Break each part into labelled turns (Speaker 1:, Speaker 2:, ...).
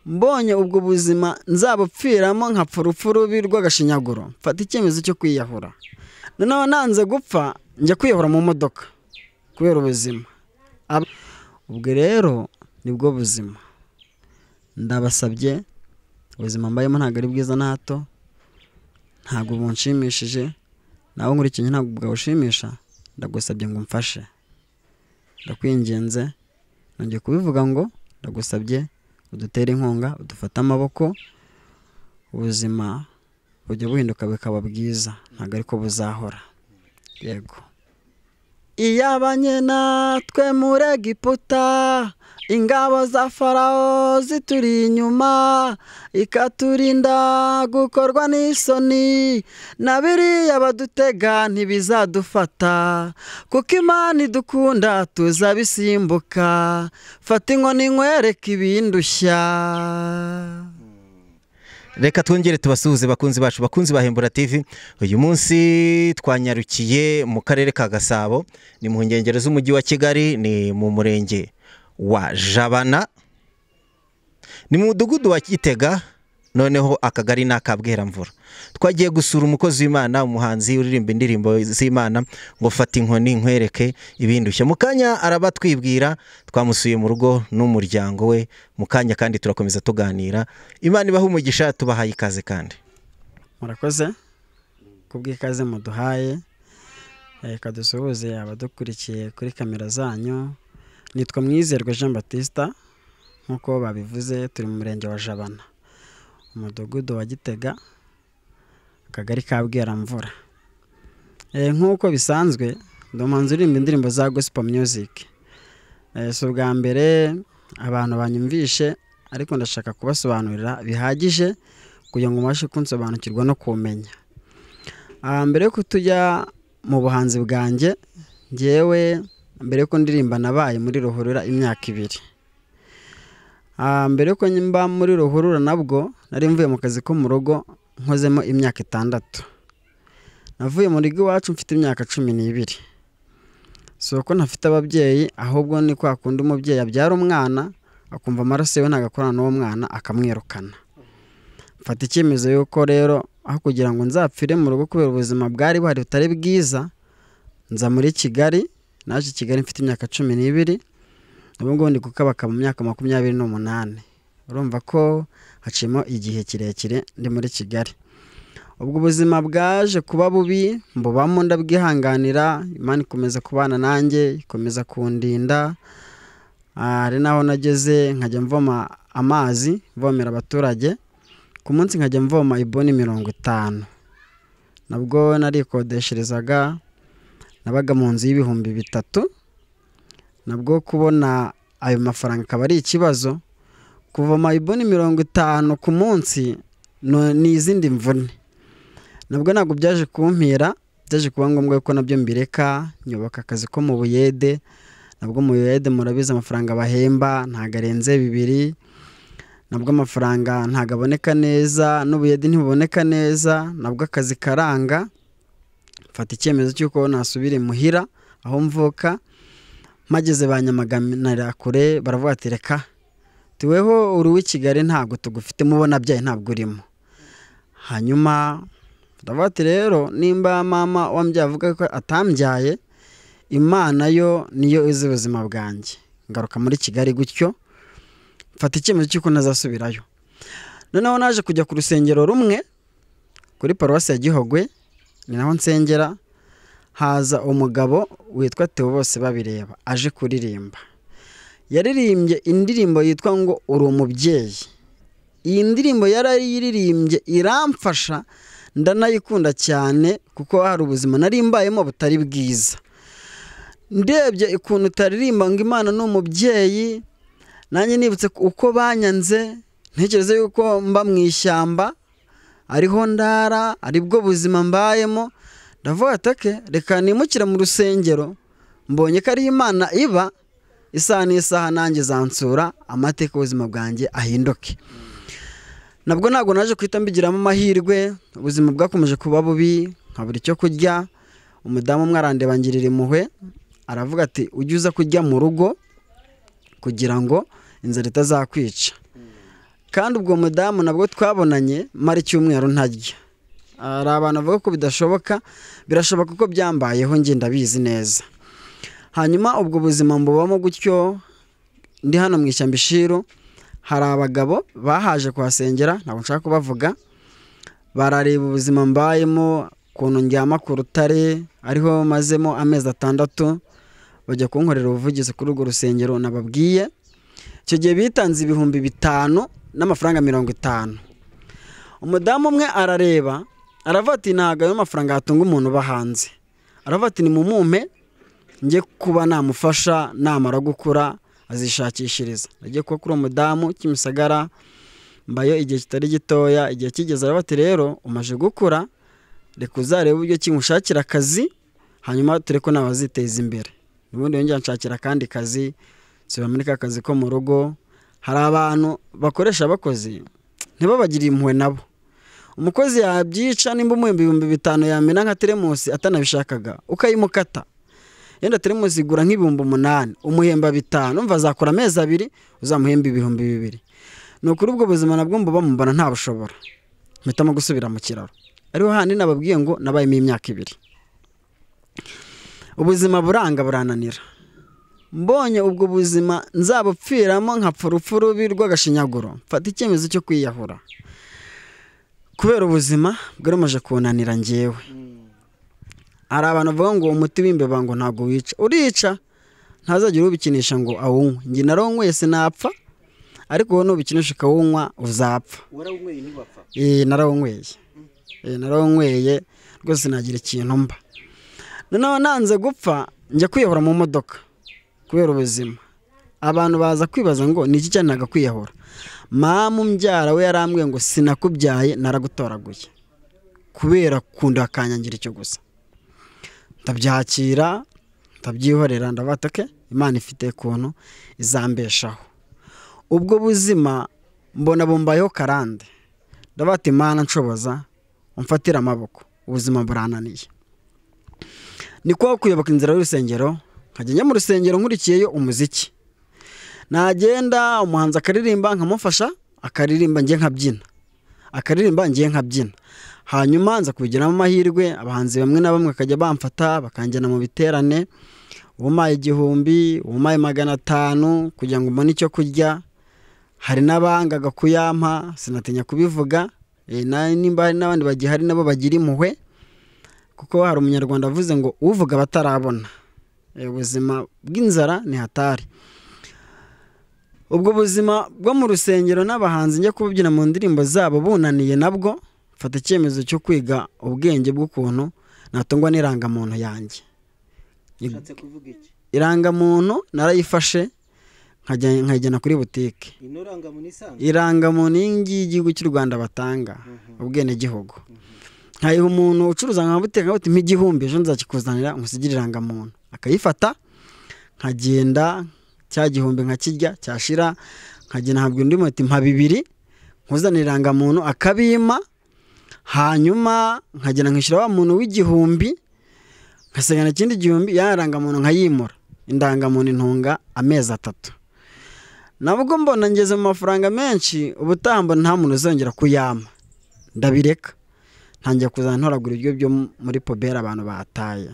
Speaker 1: mbonye ubwo buzima nzabupfiramo nkapfa urupfu rubi rw'agashinyaguro mfata icyemezo cyo kwiyahura noneho nanze gupfa njya kwiyahura mu modoka kubera ubuzima ubwo rero nibwo buzima ndabasabye ubuzima mbayemo ntabwo ari bwiza na hato ntabwo bunshimishije nawe nkurikiye ntabwo bwawushimisha ndagusabye ngo umfashe ndakwinginze nongeye kubivuga ngo ndagusabye udutere inkunga udufate amaboko ubuzima bujya buhinduka bukaba bwiza ntabwo ariko buzahora yego iyabanye natwe muri egiputa ingabo za farawo zituri inyuma ikaturinda gukorwa n'isoni na biriya badutega ntibizadufata kuko imana idukunda tuzabisimbuka fata inkoni nkwereke ibindushya
Speaker 2: reka twongere tubasuhuze bakunzi bacu bakunzi ba hembura tivi uyu munsi twanyarukiye mu karere ka gasabo ni mu nkengero z'umujyi wa kigali ni mu murenge wa jabana ni mu mudugudu wa gitega noneho akagari ni akabweramvura twagiye gusura umukozi w'imana umuhanzi uririmba indirimbo z'imana ngo fata inkoni nkwereke ibindushya mu kanya arabatwibwira twamusuye mu rugo n'umuryango we mu kanya kandi turakomeza tuganira imana ibaha umugisha tubahaye ikaze kandi
Speaker 1: murakoze kubw'ikaze muduhaye reka dusuhuze abadukurikiye kuri kamera zanyu nitwa mwizerwa jean batista nk'uko babivuze turi mu murenge wa jabana umudugudu wa gitega akagari ka bweramvura nk'uko bisanzwe ndi umuhanzi uririmba indirimbo za gospel music si ubwa mbere abantu banyumvishe ariko ndashaka kubasobanurira bihagije kugira ngo mubashe kunsobanukirwa no kumenya mbere yuko tujya mu buhanzi bwanjye ngewe mbere yuko ndirimba nabaye muri ruhurura imyaka ibiri mbere yuko mba muri ruhurura nabwo nari mvuye mu kazi ko mu rugo nkozemo imyaka itandatu navuye mu rugo iwacu mfite imyaka cumi n'ibiri si uko ntafite ababyeyi ahubwo ni kwa kundi umubyeyi abyara umwana akumva amaraso yewe ntabwo akorana n'uwo mwana akamwirukana mfata icyemezo y'uko rero aho kugira ngo nzapfire mu rugo kubera ubuzima bwari buhari butari bwiza nza muri kigali naje i kigali mfite imyaka cumi n'ibiri ubu ngubu ndi kukabaka mu myaka makumyabiri n'umunani urumva ko hacimo igihe kirekire ndi muri kigali ubwo ubuzima bwaje kuba bubi mbubamo ndabwihanganira imana ikomeza kubana nanjye ikomeza kundinda hari naho nageze nkajya mvoma amazi mvomera abaturage ku munsi nkajya mvoma iboni mirongo itanu nabwo narikodesherezaga nabaga mu nzu y'ibihumbi bitatu nabwo kubona ayo mafaranga akaba ari ikibazo kuvoma iboni mirongo itanu ku munsi ni izindi mvune nabwo ntabwo byaje kumpira byaje kuba ngombwa ko nabyo mbireka nyubaka akazi ko mu buyede nabwo mu buyede murabizi amafaranga bahemba ntabwo arenze bibiri nabwo amafaranga ntabwo aboneka neza n'ubuyede ntibuboneka neza nabwo akazi karanga mfata icyemezo cy'uko nasubira imuhira aho mvuka mageze ba nyamaganira kure baravuga ati reka tuweho uri uw'i kigali ntabwo tugufite mubona byaye ntabwo urimo hanyuma baravuga ati rero nimba mama wambyaye avuga ko atambyaye imana yo niyo izi ubuzima bwanjye ngaruka muri kigali gutyo mfata icyemezo cy'uko ntazasubirayo noneho naje kujya ku rusengero rumwe kuri paruwasi ya gihogwe ni naho nsengera haza umugabo witwa Theo bose babireba aje kuririmba yaririmbye indirimbo yitwa ngo uri umubyeyi iyi ndirimbo yarayiririmbye iramfasha ndanayikunda cyane kuko hari ubuzima narimbayemo butari bwiza ndebye ukuntu utaririmba ngo imana ni umubyeyi nanjye nibutse uko banyanze ntekereze yuko mba mu ishyamba ariho ndara aribwo buzima mbayemo ndavuga atake reka nimukire mu rusengero mbonye ko ari imana iba isaha n'isaha nanjye zansura amateka ubuzima bwanjye ahinduke nabwo ntabwo naje guhita mbigiramo amahirwe ubuzima bwakomeje kuba bubi nkabura icyo kurya umudamu umwe arandeba ngirira impuhwe aravuga ati ujye uza kurya mu rugo kugira ngo inzara itazakwica kandi ubwo mudamu nabwo twabonanye mara icyumweru ntarya hari abantu bavuga ko bidashoboka birashoboka ko byambayeho njye ndabizi neza hanyuma ubwo buzima mbubamo gutyo ndi hano mu ishyamba ishiru hari abagabo bahaje kuhasengera ntabwo nshaka kubavuga barareba ubuzima mbayemo ukuntu ndyama ku rutare ariho mazemo amezi atandatu bajya kunkorera ubuvugizi kuri urwo rusengero nababwiye icyo gihe bitanze ibihumbi bitanu n'amafaranga mirongo itanu umudamu umwe arareba aravuga ati ntabwo ayo mafaranga yatunga umuntu uba hanze aravuga ati ni mu mumpe njye kuba namufasha namara gukura azishakishiriza agiye kuba kuri uwo mudamu kimisagara mbayo igihe kitari gitoya igihe kigeze aravuga ati rero umaze gukura reka uzarebe uburyo kimushakira akazi hanyuma ture ko nawe aziteza imbere ubundi yongera nshakira akandi kazi siba muri ka kazi ko mu rugo hari abantu bakoresha abakozi ntibabagire impuhwe nabo umukozi yabyica nimba umuhemba ibihumbi bitanu yamena nka teremusi atanabishakaga ukayimukata yenda teremusi igura nk'ibihumbi umunani umuhemba bitanu umva azakora amezi abiri uzamuhemba ibihumbi bibiri ni ukuri ubwo buzima nabwo mbuba mubona ntabushobora mpitamo gusubira mu kiraro ariho handi nababwiye ngo nabayemo imyaka ibiri ubuzima buranga burananira mbonye ubwo buzima nzabupfiramo nkapfa urupfu rubi rw'agashinyaguro mfata icyemezo cyo kwiyahura kubera ubuzima bwarumaje kunanira ngewe hari abantu bavuga ngo umuti w'imbeba ngo ntabwo wica urica ntazajya ubikinisha ngo awunywe njye naronyweye sinapfa ariko wowe nubikinisha ukawunywa uzapfa
Speaker 2: warawunyweye ntibapfa
Speaker 1: ee narawunyweye ee narawunyweye rwose nagira ikintu mba noneho nanze gupfa njya kwiyahura mu modoka kubera ubuzima abantu baza kwibaza ngo ni iki cyane ntabwo kwiyahura mama umbyara we yarambwiye ngo sinakubyaye naragutoraguye kubera kunda akanyangira icyo gusa ndabyakira ndabyihorera ndabatake imana ifite ukuntu izambeshaho ubwo buzima mbona bumbayeho karande ndabata imana nshoboza umfatire amaboko ubuzima burananiye ni kuba kuyoboka inzira y'urusengero nkajya njya mu rusengero nkurikiyeyo umuziki nagenda umuhanzi akaririmba nkamufasha akaririmba njye nkabyina akaririmba njye nkabyina hanyuma nza kubigiramo amahirwe abahanzi bamwe na bamwe bakajya bamfata bakanjyana mu biterane ubumaye igihumbi ubumaye magana atanu kugira ngo mbone icyo kurya hari n'abangaga kuyampa sinatinya kubivuga eh, na- nimba hari n'abandi bagihari nabo bagira impuhwe kuko hari umunyarwanda avuze ngo uvuga batarabona Eh, ubuzima bw'inzara ni hatari ubwo buzima bwo mu rusengero n'abahanzi njya kubyina mu ndirimbo zabo bunaniye nabwo mfata icyemezo cyo kwiga ubwenge bw'ukuntu natungwa n'irangamuntu yanjye
Speaker 2: ushatse kuvuga iki
Speaker 1: irangamuntu narayifashe nkajya- nkayijyana kuri butike
Speaker 2: inorangamuntu isanzwe
Speaker 1: irangamuntu iyi ngiyi y'igihugu cy'u rwanda batanga ubwenegihugu nkayiha umuntu ucuruza nka butike nkabuti nk'igihumbi ejo nzakikuzanira nkusigire irangamuntu akayifata nkagenda cya gihumbi nkakirya cyashira nkagenda ntabwo undi muti mpa bibiri nkuzanira irangamuntu akabima hanyuma nkagenda nkishyura wa muntu w'igihumbi nkasigana ikindi gihumbi ya rangamuntu nkayimura indangamuntu intunga amezi atatu nabwo mbona ngeze mu mafaranga menshi ubutaha mbona nta muntu uzongera kuyama ndabireka ntangiye kuzana ntoragura ibiryo byo muri poberi abantu bataye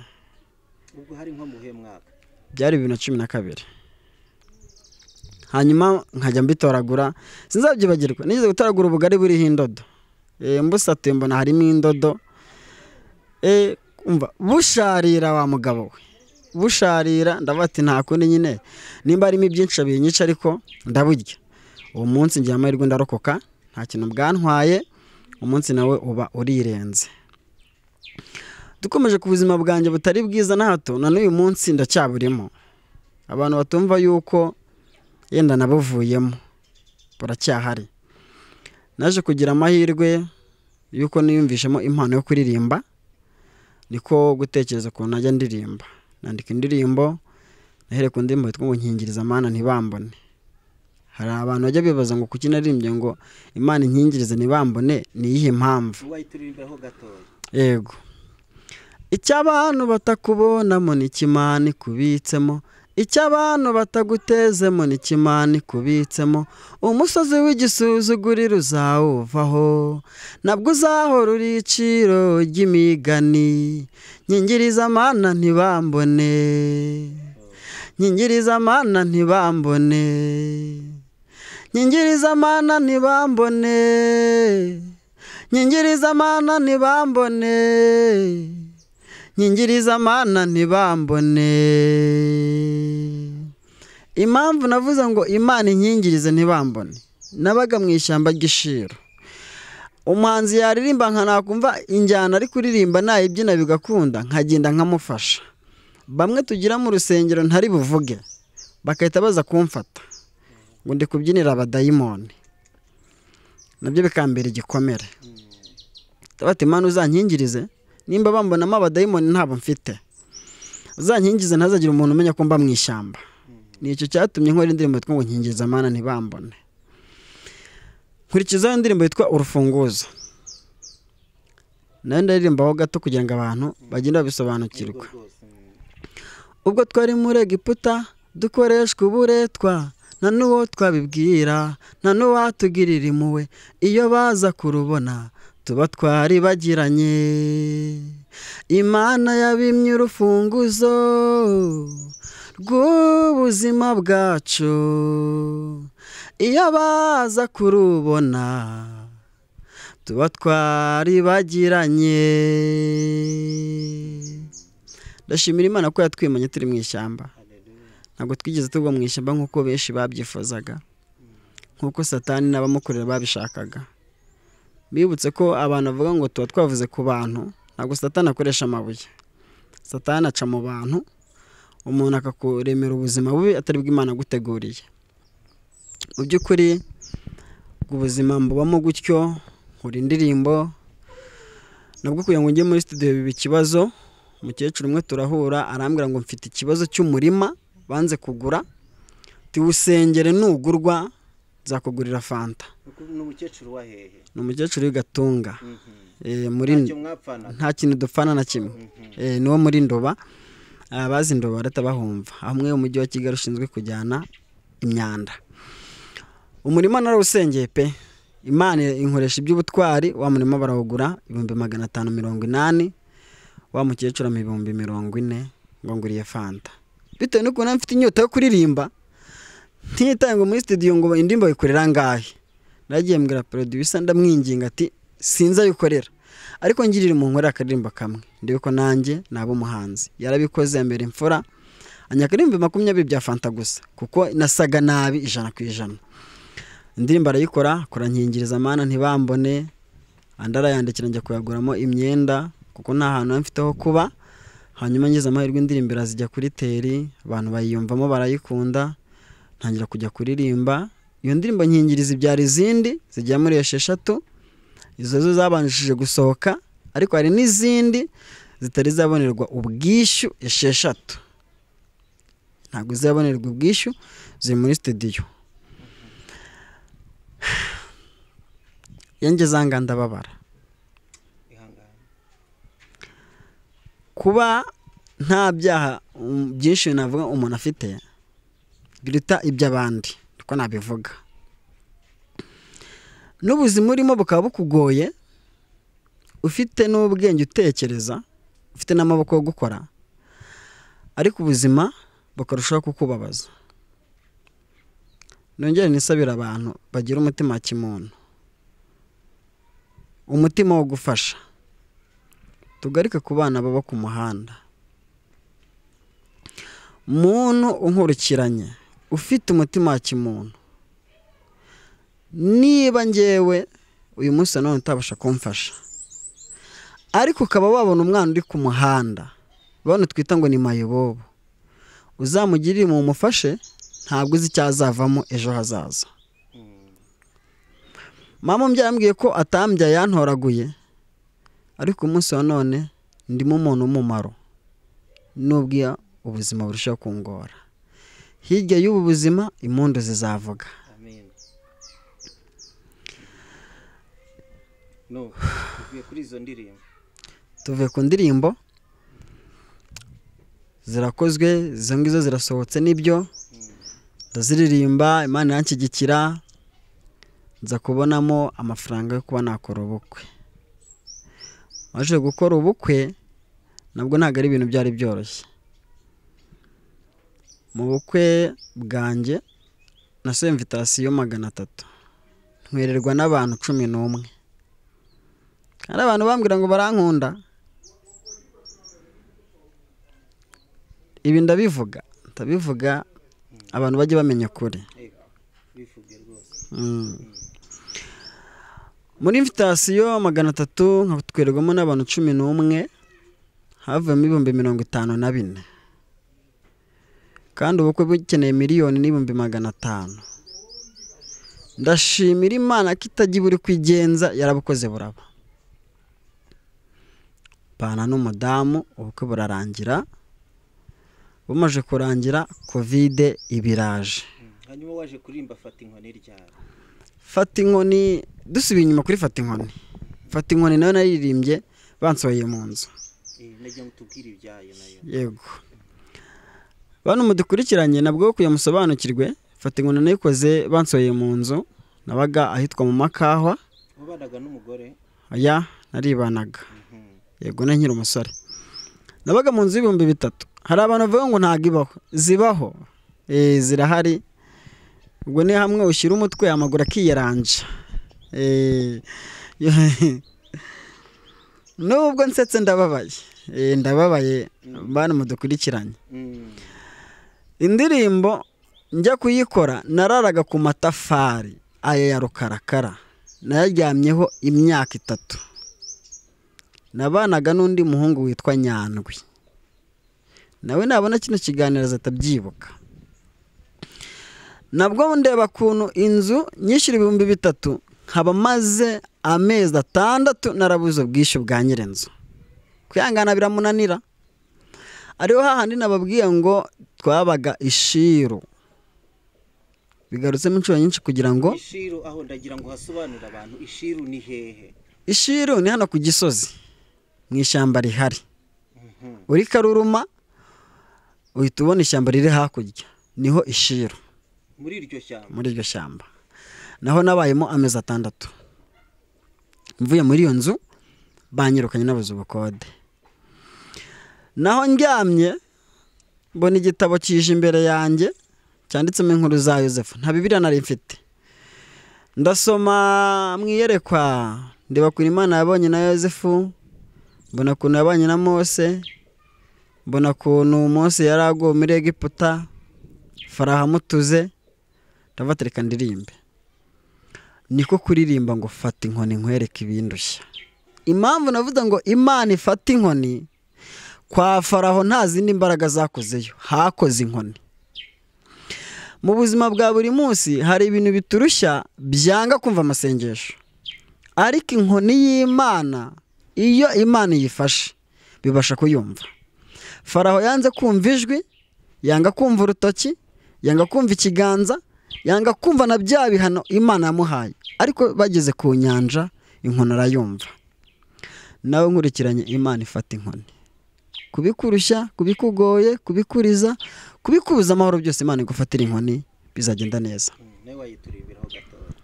Speaker 2: ubwo hari nko muhe mwaka
Speaker 1: byari bibiri na cumi na kabiri hanyuma nkajya mbitoragura sinzabyibagirwa nigeze gutoragura ubugari buriho indodo Eh, mbusatuye mbona harimo indodo Eh, umva busharira wa mugabo we busharira ndavuga ati nta kundi nyine nimba harimo ibyinshi binyica ariko ndaburya uwo munsi ngira amahirwe ndarokoka nta kintu bwantwaye umunsi nawe uba urirenze dukomeje ku buzima bwanjye butari bwiza na hato na n'uyu munsi ndacyaburimo abantu batumva yuko yenda nabuvuyemo buracyahari naje kugira amahirwe yuko niyumvishemo impano yo kuririmba niko gutekereza ukuntu najya ndirimba nandika indirimbo nahereye ku ndirimbo yitwa ngo nkingiriza mana ntibambone hari abantu bajya bibaza ngo kuki naririmbye ngo imana inkingirize ntibambone ni iyihe mpamvu
Speaker 2: wayituririmbaho gatoya
Speaker 1: yego icyo abantu batakubonamo n'ikimana ikubitsemo icyo abantu batagutezemo n'ikimana ikubitsemo umusozi w'igisuzuguriro uzawuvaho nabwo uzahora uri iciro ry'imigani nyingiriza amana ntibambone nyingiriza amana ntibambone nyingiriza amana ntibambone nyingiriza amana ntibambone nyingiriza amana ntibambone impamvu navuze ngo imana inyingirize ntibambone nabaga mu ishyamba ry'ishiro umuhanzi yaririmba nka nakumva injyana ari kuririmba nayibyina bigakunda nkagenda nkamufasha bamwe tugira mu rusengero ntari buvuge bagahita baza kumfata ngo ndi kubyinira abadayimoni nabyo bikambera igikomere bati imana uzankingirize nimba bambonamo abadayimoni ntabwo mfite uzankingize ntazagire umuntu umenya ko mba mu ishyamba ni icyo cyatumye nkora indirimbo yitwa ngo nkingiriza amana ntibambone nkurikizaho indirimbo yitwa urufunguzo nayo ndaririmbaho gato kugira ngo abantu bagende babisobanukirwa ubwo twari muri egiputa dukoreshwa uburetwa nta n'uwo twabibwira nta n'uwatugirira impuhwe iyo baza kurubona tuba twari bagiranye imana yabimye urufunguzo rw'ubuzima bwacu iyo baza kurubona tuba twari bagiranye ndashimira imana ko yatwimanye turi mu ishyamba ntabwo twigeze tugwa mu ishyamba nk'uko benshi babyifuzaga nk'uko satani n'abamukorera babishakaga bibutse ko abantu bavuga ngo tuba twavuze ku bantu ntabwo satani akoresha amabuye satani aca mu bantu umuntu akakuremera ubuzima bubi atari bw'imana aguteguriye mu by'ukuri ubuzima mbubamo gutyo nkora indirimbo nabwo kugira ngo njye muri studio biba ikibazo umukecuru umwe turahura arambwira ngo mfite ikibazo cy'umurima banze kugura tiwusengere nugurwa nzakugurira fanta
Speaker 2: ni umukecuru wa hehe
Speaker 1: ni umukecuru w'igatunga Eh, muri
Speaker 2: mwapfana
Speaker 1: nta kintu dupfana na kimwe Eh, ni wo muri ndoba abazi ndoba barahita bahumva hamwe umujyi wa kigali ushinzwe kujyana imyanda umurima narawusengeye pe imana inkoresha iby'ubutwari wa murima barawugura ibihumbi magana atanu mirongo inani wa mukecuru ampa ibihumbi mirongo ine ngo nguriye fanta bitewe n'ukuntu mfite inyota yo kuririmba ntiyitange muri studio ngo indirimbo bayikorera angahe nagiye mbwira producer ndamwinginga ati sinzi ayo ukorera ariko ngirira umuntu nkorera akaririmbo kamwe ndebe ko nanjye naba umuhanzi yarabikoze yambera imfura anya akaririmbo makumyabiri bya fanta gusa kuko nasaga nabi ijana ku ijana indirimbo arayikora akora nkingiriza amana ntibambone andi arayandikira njya kuyaguramo imyenda kuko nta hantu mfite ho kuba hanyuma ngize amahirwe indirimbo irazijya kuri teri abantu bayiyumvamo barayikunda ntangira kujya kuririmba iyo ndirimbo nkingiriza ibyara izindi zigera muri esheshatu izo zo zabanjije gusohoka ariko hari n'izindi zitari zabonerwa ubwishyu esheshatu ntabwo zabonerwa ubwishyu ziri muri studio iyo ngeze aha ngaha ndababara kuba nta byaha um, byinshi navuga umuntu afite biruta iby'abandi niko nabivuga n'ubuzima urimo bukaba bukugoye ufite n'ubwenge utekereza ufite n'amaboko yo gukora ariko ubuzima bukarushaho kukubabaza nongere nisabira abantu bagira umutima wa kimuntu umutima wo gufasha tugarike ku bana baba ku muhanda muntu unkurikiranye ufite umutima wa kimuntu niba ngewe uyu munsi nanone utabasha kumfasha ariko ukaba wabona umwana uri ku muhanda bano twita ngo ni mayibobo uzamugirire mu mufashe ntabwo uzi icyo azavamo ejo hazaza mama umbyara yambwiye ko atambya yantoraguye ariko umunsi wa none ndimo umuntu w'umumaro nubwo ubuzima burushaho kungora hirya y'ubu buzima impundu zizavuga
Speaker 2: no tuvuye kuri izo ndirimbo
Speaker 1: tuvuye ku ndirimbo zirakozwe izo ngizo zirasohotse n'ibyo ndaziririmba imana yanshyigikira nza kubonamo amafaranga yo kuba nakora ubukwe maze gukora ubukwe nabwo ntabwo ari ibintu byari byoroshye mu bukwe bwanjye na semvitasiyo magana atatu ntwererwa n'abantu cumi n'umwe hari abantu bambwira ngo barankunda ibi ndabivuga ndabivuga abantu bajye bamenya ukuri Mm. muri invitasiyo magana atatu nkatwerwamo n'abantu cumi n'umwe havuyemo ibihumbi mirongo itanu na bine kandi ubukwe bukeneye miliyoni n'ibihumbi magana atanu ndashimira imana ko itajya buri kwigenza yarabukoze buraba pana n'umudamu ubukwe burarangira bumaze kurangira kovide ibiraje
Speaker 3: hanyuma waje kuririmba fata inkoni ryawe
Speaker 1: fata inkoni dusubiye inyuma kuri fata inkoni fata inkoni nayo naririmbye bansohoye mu nzu
Speaker 3: Eh, nagira ngo utubwire ibyayo nayo
Speaker 1: yego bano mudukurikiranye nabwo kuya musobanukirwe fata inkoni nayikoze bansohoye mu nzu nabaga ahitwa mu makahwa
Speaker 3: wabanaga n'umugore
Speaker 1: aya naribanaga
Speaker 3: Mhm.
Speaker 1: yego na nkiri umusore nabaga mu nzu y'ibihumbi bitatu hari abantu bavuga ngo ntabwo ibaho zibaho Eh, zirahari ubwo ni hamwe ushyira umutwe amaguru akiyaranja Eh, nubwo nsetse ndababaye Eh, ndababaye bana mudukurikiranye
Speaker 3: Mm.
Speaker 1: indirimbo njya kuyikora nararaga ku matafari aya ya rukarakara nayaryamyeho imyaka itatu nabanaga n'undi muhungu witwa nyandwi nawe nabona kino kiganiro azatabyibuka nabwo ndeba ukuntu inzu nyishyura ibihumbi bitatu nkaba maze amezi atandatu narabuze ubwishyu bwa nyirinzu kwihangana biramunanira ariho hahandi nababwiye ngo twabaga ishiru bigarutsemo inshuro nyinshi kugira ngo
Speaker 3: ishiru aho ndagira ngo hasobanurire abantu ishiru ni hehe
Speaker 1: ishiru ni hano ku gisozi mu ishyamba rihari
Speaker 3: Mhm.
Speaker 1: uri karuruma uhita ubona ishyamba riri hakurya niho ishiru
Speaker 3: muri iryo shyamba
Speaker 1: muri iryo shyamba naho nabayemo amezi atandatu mvuye muri iyo nzu banyirukanye nabuze ubukode naho ndyamye mbona igitabo kije imbere yanjye cyanditsemo inkuru za yosefu nta bibiriya nari mfite ndasoma mu iyerekwa ndeba kuri imana yabonye na yosefu mbona ukuntu yabanye na mose mbona ukuntu mose yari aguwe muri egiputa faraha amutuze ndavuga reka ndirimbe niko kuririmba ngo fata inkoni nkwereke ibindushya impamvu navuze ngo imana ifata inkoni kwa faraho nta zindi mbaraga zakozeyo hakoze inkoni mu buzima bwa buri munsi hari ibintu biturushya byanga kumva amasengesho ariko inkoni y'imana iyo imana iyifashe bibasha kuyumva faraho yanze kumva ijwi yanga kumva urutoki yanga kumva ikiganza yanga kumva na bya bihano imana yamuhaye ariko bageze ku nyanja inkoni arayumva nawe nkurikiranye imana ifata inkoni kubikurushya kubikugoye kubikuriza kubikubuza amahoro byose imana igufatira inkoni bizagenda neza
Speaker 3: Mm, nawe wayitureberaho gatoya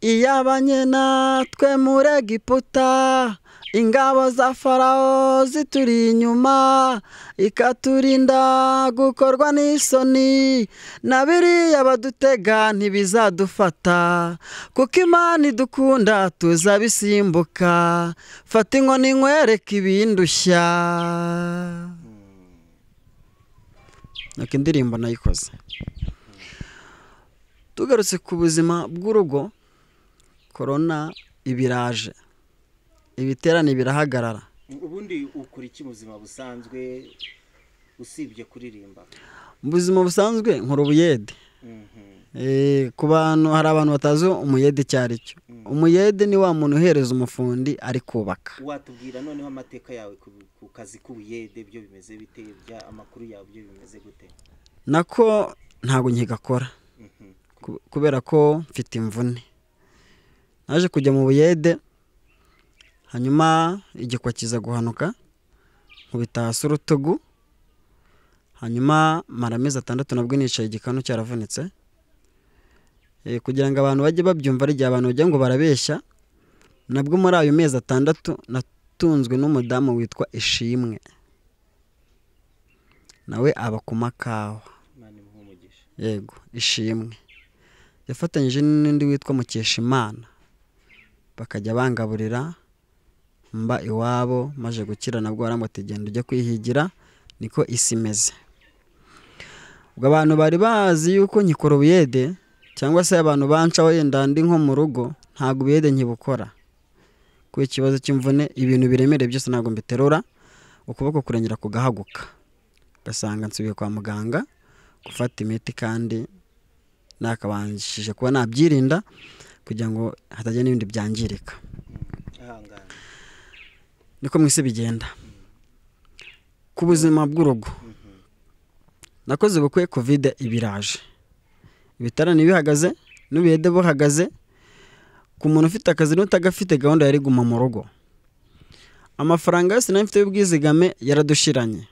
Speaker 1: iyabanye natwe muri egiputa ingabo za farawo zituri inyuma ikaturinda gukorwa n'isoni na biriya badutega ntibizadufata kuko imana idukunda tuzabisimbuka fata inkoni nkwereke ibindushya nako indirimbo nayikoze tugarutse ku buzima bw'urugo korona ibiraje ibiterane birahagarara
Speaker 3: ubundi ukora iki mu buzima busanzwe usibye kuririmba
Speaker 1: mu buzima busanzwe nkora ubuyede
Speaker 3: Mhm.
Speaker 1: Eh, ku bantu hari abantu batazi umuyede icyo ari cyo umuyede ni wa muntu uhereza umufundi ari kubaka
Speaker 3: watubwira noneho amateka yawe ku- ku kazi k'ubuyede byo bimeze bite bya- amakuru yawe byo bimeze gute
Speaker 1: nako ntabwo nkigakora
Speaker 3: Mhm.
Speaker 1: ku- kubera ko mfite imvune naje kujya mu buyede hanyuma igikwa kiza guhanuka nkubita hasi urutugu hanyuma mara amezi atandatu nabwo nicaye igikanu cyaravunitse Eh, kugira ngo abantu bajye babyumva ari igihe abantu bagira ngo barabeshya nabwo muri ayo mezi atandatu natunzwe n'umudamu witwa ishimwe nawe aba ku makawa
Speaker 3: imana imuhe umugisha
Speaker 1: yego ishimwe yafatanyije n'undi witwa mukeshimana bakajya bangaburira mba iwabo maze gukira nabwo barambwira ati genda ujya kwihigira niko isi imeze ubwo abantu bari bazi yuko nkikora ubuyede cyangwa se abantu bancaho yenda ndi nko mu rugo ntabwo ubuyede nkibukora kubera ikibazo cy'imvune ibintu biremereye byose ntabwo mbiterura ukuboko kurengera kugahaguka ugasanga nsubiye kwa muganga gufata imiti kandi nakabanshije kuba nabyirinda kugira ngo hatagira n'ibindi byangirika
Speaker 3: ahangana
Speaker 1: niko mu isi bigenda ku buzima bw'urugo nakoze ubukwe kovide ibiraje ibitaro ntibihagaze n'ubuyede buhagaze ku muntu ufite akazi n'utagafite gahunda yari guma mu rugo amafaranga yose nari mfite y'ubwizigame yaradushiranye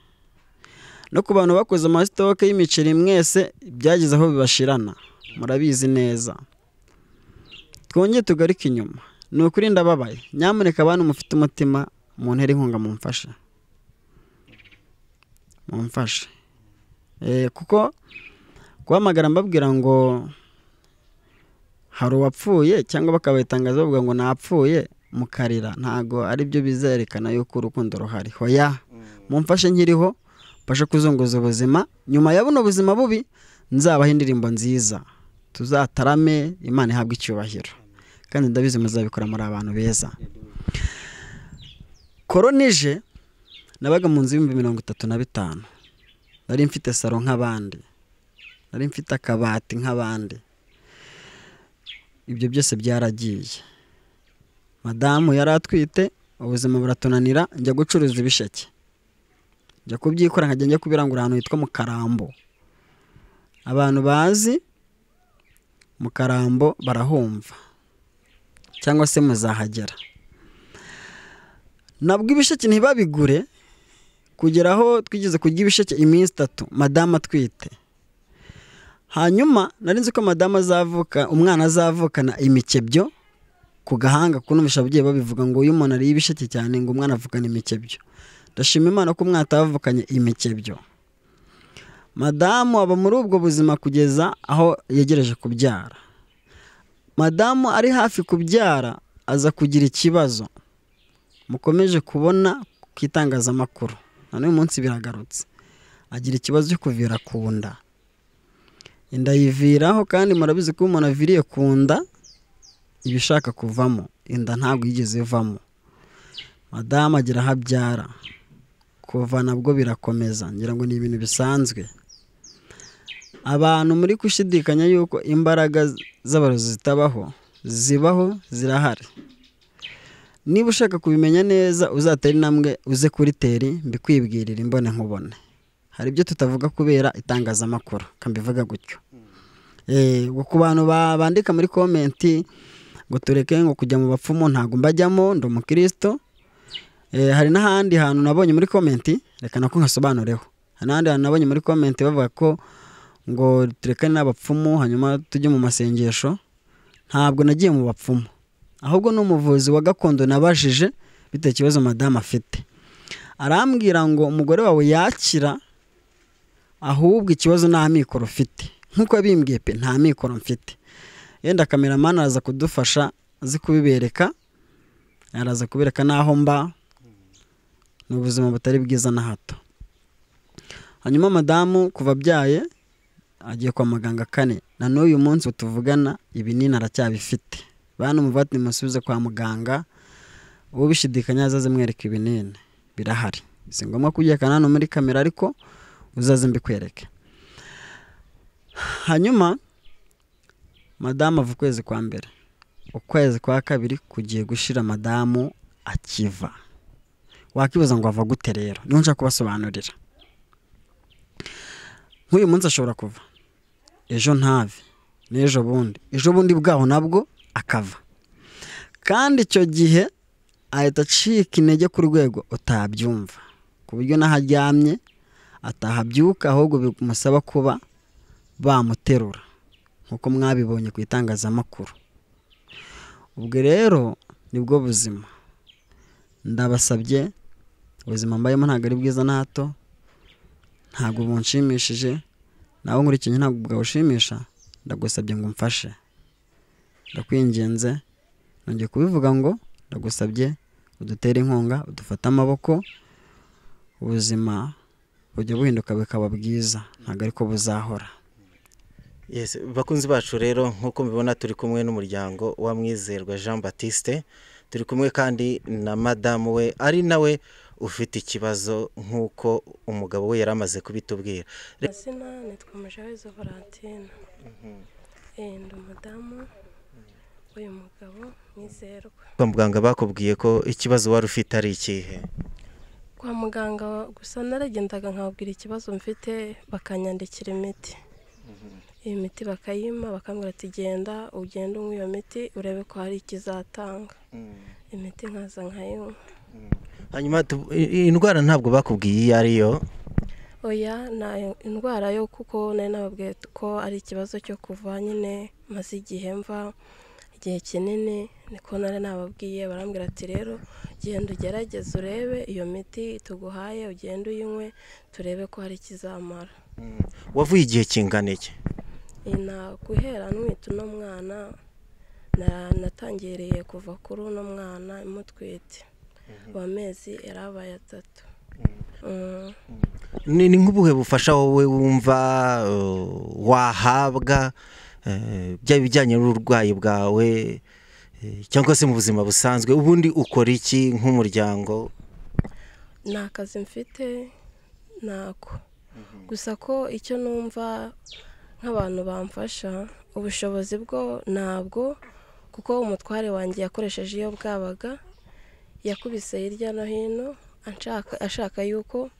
Speaker 1: no ku bantu bakoze amasitoke y'imiceri mwese byageze aho bibashirana murabizi neza twongeye tugaruke inyuma ni ukuri ndababaye nyamuneka abantu mufite umutima muntere inkunga mumfashe mumfashe Eh, kuko guhamagara mbabwira ngo hari uwapfuye cyangwa bakabatangaza bavuga ngo napfuye mukarira ntago ari byo bizerekana yuko urukundo ruhari hoya mumfashe nkiriho mfashe kuzunguza ubuzima nyuma ya buno buzima bubi nzabaho indirimbo nziza tuzatarame imana ihabwe icyubahiro kandi ndabizi muzabikora muri abantu beza koronije nabaga mu nzu y'ibihumbi mirongo itatu na bitanu nari mfite saro nk'abandi nari mfite akabati nk'abandi ibyo byose byaragiye madamu yari atwite ubuzima buratunanira njya gucuruza ibisheke njya kubyikora nkajya njya kubirangura ahantu hitwa mukarambo abantu bazi mukarambo barahumva cyangwa se muzahagera nabwo ibisheke ntibabigure kugera aho twigeze kurya ibisheke iminsi itatu madamu atwite hanyuma nari nzi ko madamu azavuka umwana azavukana imikebyo ku gahanga kunumisha ababyeyi babivuga ngo uyu umuntu ariye ibisheke cyane ngo umwana avukane imikebyo ndashima imana ko umwana atavukanye imikebyo madamu aba muri ubwo buzima kugeza aho yegereje kubyara madamu ari hafi kubyara aza kugira ikibazo mukomeje kubona ku itangazamakuru na n'uyu munsi biragarutse agira ikibazo cyo kuvira ku nda inda yiviraho kandi murabizi ko iyo umuntu aviriye ku nda iba ishaka kuvamo inda ntabwo yigeze ivamo madamu agira aho abyara kuva nabwo birakomeza ngira ngo ni ibintu bisanzwe abantu muri gushidikanya yuko imbaraga z'abarozi zitabaho zibaho zirahari niba ushaka kubimenya neza uzatera intambwe uze kuri teri mbikwibwirira imbone nkubone hari ibyo tutavuga kubera itangazamakuru kambivuga gutyo Eh, ngo ku bantu ba- bandika muri komenti ngo tureke ngo kujya mu bapfumu ntabwo mbajyamo ndi umukristo Eh, hari n'ahandi hantu nabonye muri komenti reka nako nkasobanureho hari n'ahandi hantu nabonye muri komenti bavuga ko ngo turekane n'abapfumu hanyuma tujye mu masengesho ntabwo nagiye mu bapfumu ahubwo ni umuvuzi wa gakondo nabajije bitewe ikibazo madamu afite arambwira ngo umugore wawe yakira ahubwo ikibazo nta mikoro ufite nk'uko yabimbwiye pe nta mikoro mfite yenda kameramani araza kudufasha azi kubibereka araza kubereka n'aho mba ni ubuzima butari bwiza na hato hanyuma madamu kuva abyaye agiye kwa muganga kane na n'uyu munsi tuvugana ibinini aracyabifite bantu muvati nimusubize kwa muganga ubishidikanya azaze mwereka ibinini birahari si ngombwa kubyekana hano muri kamera ariko uzaze mbikwereke hanyuma madamu ava ukwezi kwa mbere ukwezi kwa kabiri kugiye gushira madamu akiva wakibaza ngo ava gute rero niho nshaka kubasobanurira nk'uyu munsi ashobora kuva ejo ntave n'ejo bundi ejo bundi bwaho nabwo akava kandi icyo gihe ahita acika intege ku rwego utabyumva ku buryo n'aho aryamye atahabyuka ahubwo bimusaba kuba bamuterura nk'uko mwabibonye ku itangazamakuru ubwo rero nibwo buzima ndabasabye ubuzima mbayemo ntabwo ari bwiza na hato ntabwo bunshimishije nawe nkurikiye ntabwo bwawushimisha ndagusabye ngo umfashe ndakwinginze nongeye kubivuga ngo ndagusabye udutere inkunga udufate amaboko ubuzima bujya buhinduka bukaba bwiza ntabwo ariko buzahora
Speaker 2: Yes, bakunzi bacu rero nk'uko mubibona turi kumwe n'umuryango wa Mwizerwa Jean Baptiste turi kumwe kandi na madamu we ari nawe ufite ikibazo nk'uko umugabo we yari amaze kubitubwira Re-
Speaker 4: amazina nitwa mujawezo valentine Eh, ndi umudamu uyu mugabo mwizerwa
Speaker 2: kwa muganga bakubwiye ko ikibazo wari ufite ari ikihe
Speaker 4: kwa muganga gusa naragendaga nkabwira ikibazo mfite bakanyandikira imiti iyi miti bakayima bakambwira ati genda ugende unywa iyo miti urebe ko hari ikizatanga imiti nkaza nkayinywa
Speaker 2: hanyuma tu- i- i- indwara ntabwo bakubwiye iyo ari yo
Speaker 4: oya nta indwara yo kuko nari nababwiye ko ari ikibazo cyo kuva nyine maze igihe mva igihe kinini niko nari nababwiye barambwira ati rero genda ugerageze urebe iyo miti tuguhaye ugende uyinywe turebe ko hari ikizamara
Speaker 2: wavuye igihe kingana iki
Speaker 4: na guhera ntwite uno mwana na- natangereye kuva kuri uno mwana imutwite amezi yarabaye atatu Mm.
Speaker 2: ni ni nk'ubuhe bufasha wowe wumva eh, wahabwa eh, byaba ibijyanye n'uburwayi bwawe eh, cyangwa se mu buzima busanzwe ubundi ukora iki nk'umuryango
Speaker 4: nta kazi mfite ntako gusa ko icyo numva nk'abantu bamfasha ubushobozi bwo ntabwo kuko umutware wanjye yakoresheje iyo bwabaga yakubise hirya no hino anshaka- ashaka yuko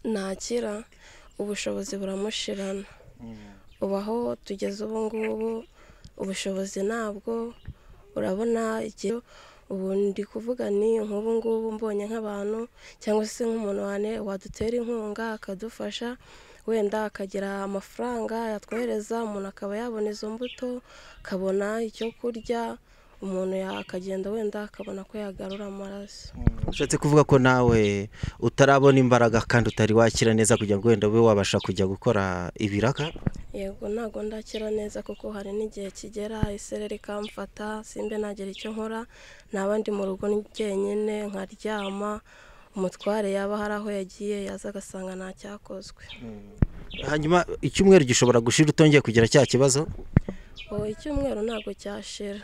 Speaker 4: nakira ubushobozi buramushirana ubu aho tugeze ubu ngubu ubushobozi ntabwo urabona igihe ubu ndi kuvuga ni nk'ubu ngubu mbonye nk'abantu cyangwa se nk'umuntu wane wadutera inkunga akadufasha wenda akagira amafaranga yatwohereza umuntu akaba yabona izo mbuto akabona icyo kurya umuntu ya- akagenda wenda akabona ko yagarura amaraso
Speaker 2: ushatse kuvuga ko nawe utarabona imbaraga kandi utari wakira neza kugira ngo wenda ube wabasha kujya gukora ibiraka
Speaker 4: yego ntabwo ndakira neza kuko hari n'igihe kigera isereri ikamfata simbe nagira icyo nkora nta bandi mu rugo ni jyenyine nkaryama umutware yaba hari aho yagiye yaza agasanga nta cyakozwe
Speaker 2: hanyuma icyumweru gishobora gushira utongeye kugira cya kibazo
Speaker 4: ubu icyumweru ntabwo cyashira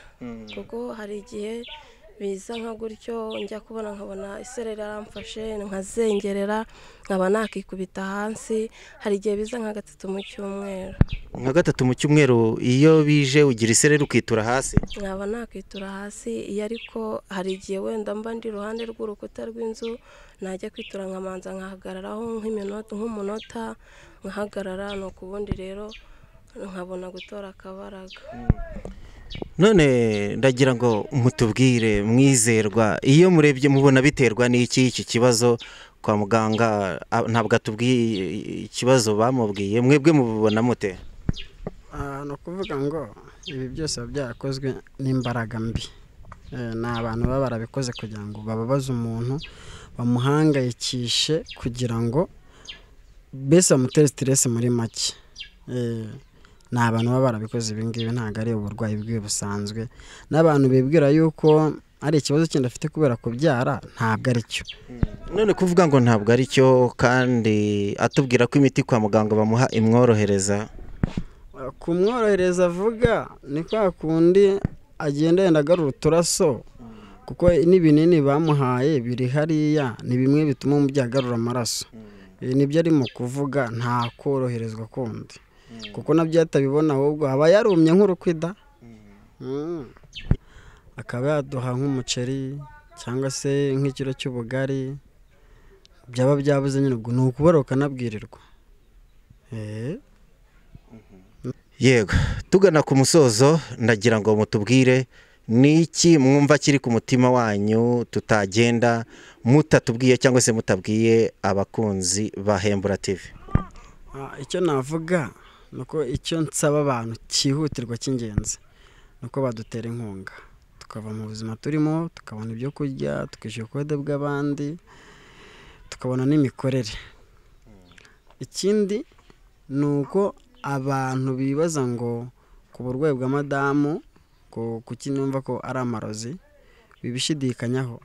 Speaker 4: kuko hari igihe biza nka gutyo njya kubona nkabona isereri aramfashe nkazengerera nkaba nakikubita hasi hari igihe biza nka gatatu mu cyumweru
Speaker 2: nka gatatu mu cyumweru iyo bije ugira isereri ukitura hasi
Speaker 4: nkaba nakwitura hasi iyo ariko hari igihe wenda mba ndi iruhande rw'urukuta rw'inzu najya kwitura nkamanza nkahagararaho nk'iminota- nk'umunota nkahagarara ni ubundi rero nkabona gutora akabaraga
Speaker 2: none ndagira ngo mutubwire mwizerwa iyo murebye mubona biterwa n'iki iki kibazo kwa muganga a- ntabwo atubwiye ikibazo bamubwiye mwebwe mubibona mute
Speaker 1: Ah, ni ukuvuga ngo ibi byose biba byarakozwe n'imbaraga mbi Eh, ni abantu baba barabikoze kugira ngo bababaze umuntu bamuhangayikishe kugira ngo mbese bamutere siteresi muri make Eh, ni abantu baba barabikoze ibi ngibi ntabwo ari uburwayi bwiwe busanzwe n'abantu bibwira yuko ari ikibazo kindi afite kubera kubyara ntabwo ari cyo
Speaker 2: none kuvuga ngo ntabwo ari cyo kandi atubwira ko imiti kwa muganga bamuha imworohereza
Speaker 1: kumworohereza avuga ni kwa kundi agenda yenda agarura uturaso kuko n'ibinini bamuhaye biri hariya ni bimwe bituma umubyeyi agarura amaraso ibi nibyo arimo kuvuga nta koroherezwa kundi kuko nabyo iyo atabibona ahubwo aba yarumye nk'urukwida Mm. akaba yaduha nk'umuceri cyangwa se nk'ikiro cy'ubugari byaba byabuze nyine ubwo ni ukubura ukanabwirirwa Eh.
Speaker 2: yego tugana ku musozo ndagira ngo mutubwire ni iki mwumva kiri ku mutima wanyu tutagenda mutatubwiye cyangwa se mutabwiye abakunzi ba hembura TV
Speaker 1: Ah, icyo navuga ni uko icyo nsaba abantu cyihutirwa cy'ingenzi ni uko badutera inkunga tukava mu buzima turimo tukabona ibyo kurya tukishyura ubukode bw'abandi tukabona n'imikorere ikindi ni uko abantu bibaza ngo ku burwayi bwa madamu ku- kuki numva ko ari amarozi bibishidikanyaho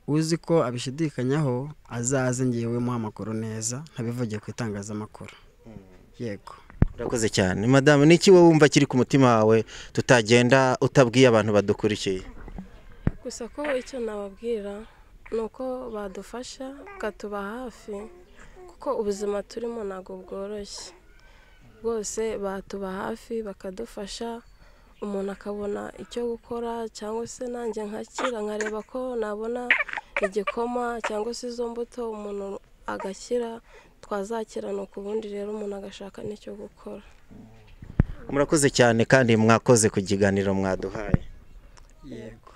Speaker 1: uzi ko abishidikanyaho azaze ngewemuha amakuru neza ntabivugiye ku itangazamakuru yego
Speaker 2: urakoze cyane madamu ni iki wowe wumva kiri ku mutima wawe tutagenda utabwiye abantu badukurikiye
Speaker 4: gusa ko icyo nababwira ni uko badufasha bakatuba hafi kuko ubuzima turimo ntabwo bworoshye bwose batuba hafi bakadufasha umuntu akabona icyo gukora cyangwa se nanjye nkakira nkareba ko nabona igikoma cyangwa se izo mbuto umuntu agakira twazakirana ku bundi rero umuntu agashaka n'icyo gukora
Speaker 2: murakoze cyane kandi mwakoze ku kiganiro mwaduhaye
Speaker 1: yego